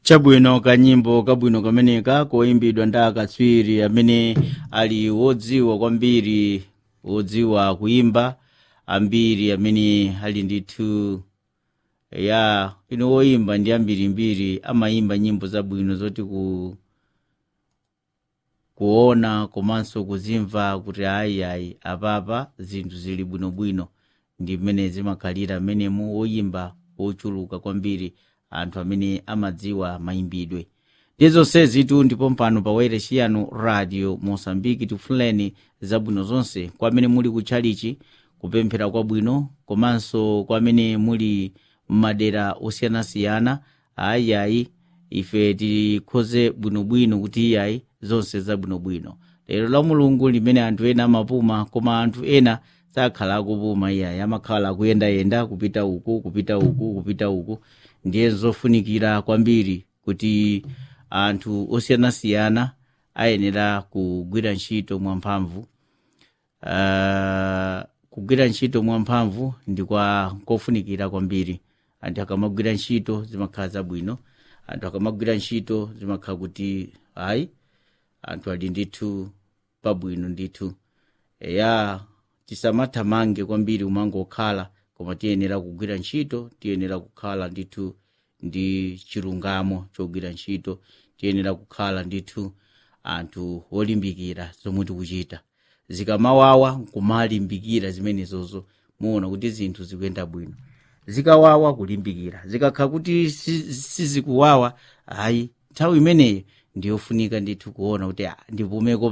chabwino kanyimbo kabwino kameneka koyimbidwa ndi akatswiri amene ali wodziwa kwambiri wodziwa kuyimba ambiri amene ali ndithu ya ino woyimba ndi ambirimbiri amayimba nyimbo zabwino zoti ku kuona komanso kuzimva kuti ayi ayi apapa zinthu zili bwinobwino ndi mmene zimakhalira mmenemu woyimba wochuluka kwambiri anthu amene amadziwa mayimbidwe ndi zonsezitu ndipo mpano pa wailesi yanu radio mosambiki tifuleni zabwino zonse kwa amene muli kutchalichi kupemphera kwabwino komanso kwa amene muli m'madera osiyanasiyana ayiayi ife tikhoze bwinobwino kuti iyayi zonse zabwinobwino lero la mulungu limene anthu ena amapuma koma anthu ena sakhala akupuma iyayi amakhala akuyendayenda kupita uku kupita uku kupita uku ndiye zofunikira kwambiri kuti anthu osiyanasiyana ayenera kugwira ntchito mwamphamvu uh, kugwira ntchito mwamphamvu ndi kwa kofunikira kwambiri anthu akamagwira ntchito zimakhala zabwino anthu akamagwira ntchito zimakhala kuti ayi anthu ali ndithu pabwino ndithu eya tisamathamange kwambiri umangokhala koma tiyenera kugwira ntchito tiyenera kukhala ndithu ndi chilungamo chogwira ntchito tiyenera kukhala ndithu anthu olimbikira zomwe tikuchita zikamawawa nkumalimbikira zimenezozo muona kuti zinthu zikuyenda bwino zikawawa kulimbikira zikakhala kuti sizikuwawa ayi nthawi imeneyo ndiyofunika ndithu kuona kuti ah, ndipumeko